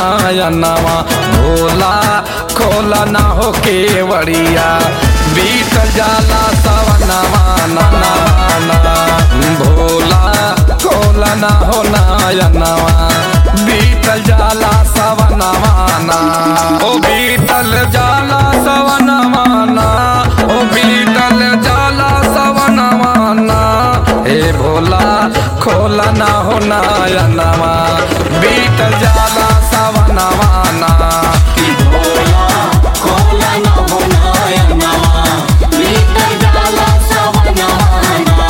नयनवा भोला खोला ना हो केवड़िया बीत जाला सवनवा ननवा भोला खोला ना हो नयनवा बीतल जाला सवनवा ना ओ बीतल जाला सवनवा ना ओ बीतल जाला सवनवा ना हे भोला खोला ना हो नयनवा बीतल जाला सवनवा ना भोला खोला न होनाय नवा बीतल जाला सवनवाना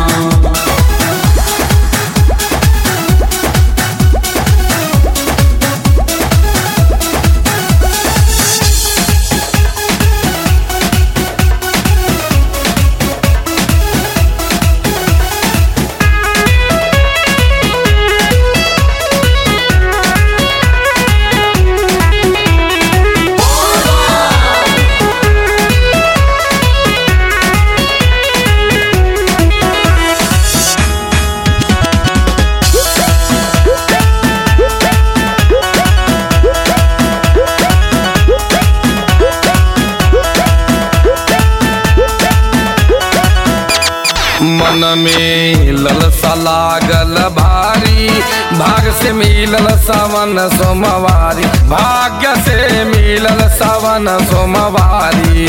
मन में ललसा लागल भारी भाग से मिलल सावन सोमवारी भाग्य से मिलल सावन सोमवारी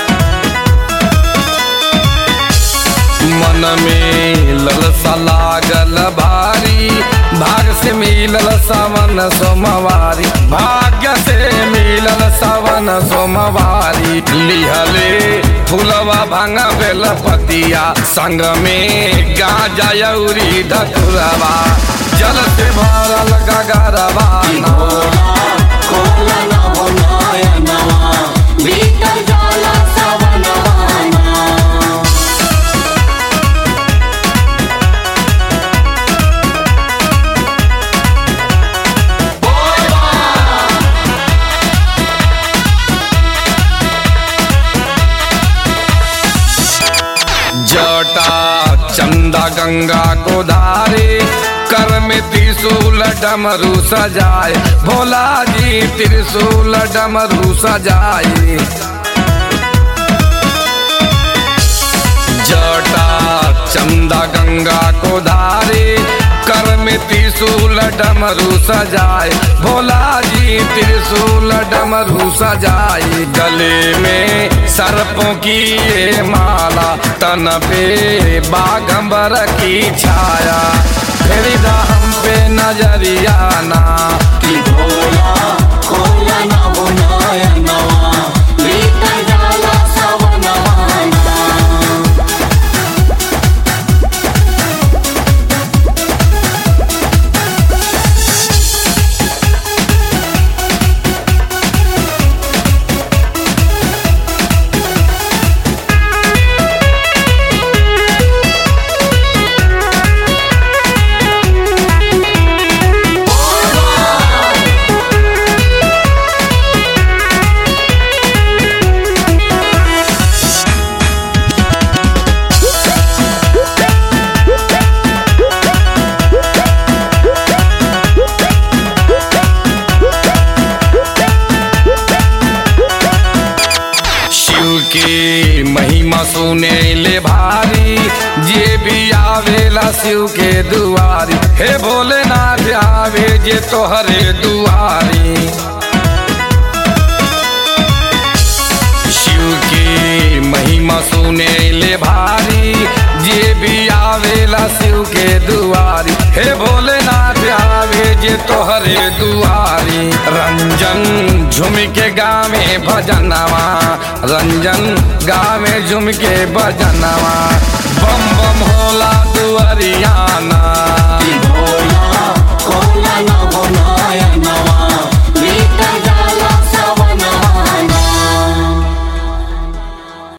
मन में ललसा लागल भारी भाग से मिलल सावन सोमवारी भाग्य से मिलल सावन सोमवारी लिहले फुलवा भांगा बेल पतिया संग में गाजा यौरी धतुरवा जल से भरल गगरवा भोला खोला न होनाय नवा बीतल जाला सवनवाना जटा चंदा गंगा को धारे कर में त्रिशूल डमरू सजाए भोला जी त्रिशूल डमरू सजाए जटा चंदा गंगा को धारे कर में त्रिशूल डमरू सजाए भोला जी त्रिशूल डमरू सजाए गले में सर्पों की ये माला तन पे बागंबर की छाया फिर हम पे नजरिया ना भोला खोला न होनाय नवा बीतल जाला सवनवाना शिव के महिमा सुने ले भारी जे भी आवेला शिव के दुआरी हे भोलेनाथ आवे जे तोहरे दुआरी शिव के महिमा सुने ले भारी जे भी आवेला शिव के दुआरी हे भोलेनाथ आवे जे तोहरे दुआरी रंजन झुम के गावे भजनवा रंजन गावे झुम के भजनवा बम बम होला दुआरियाना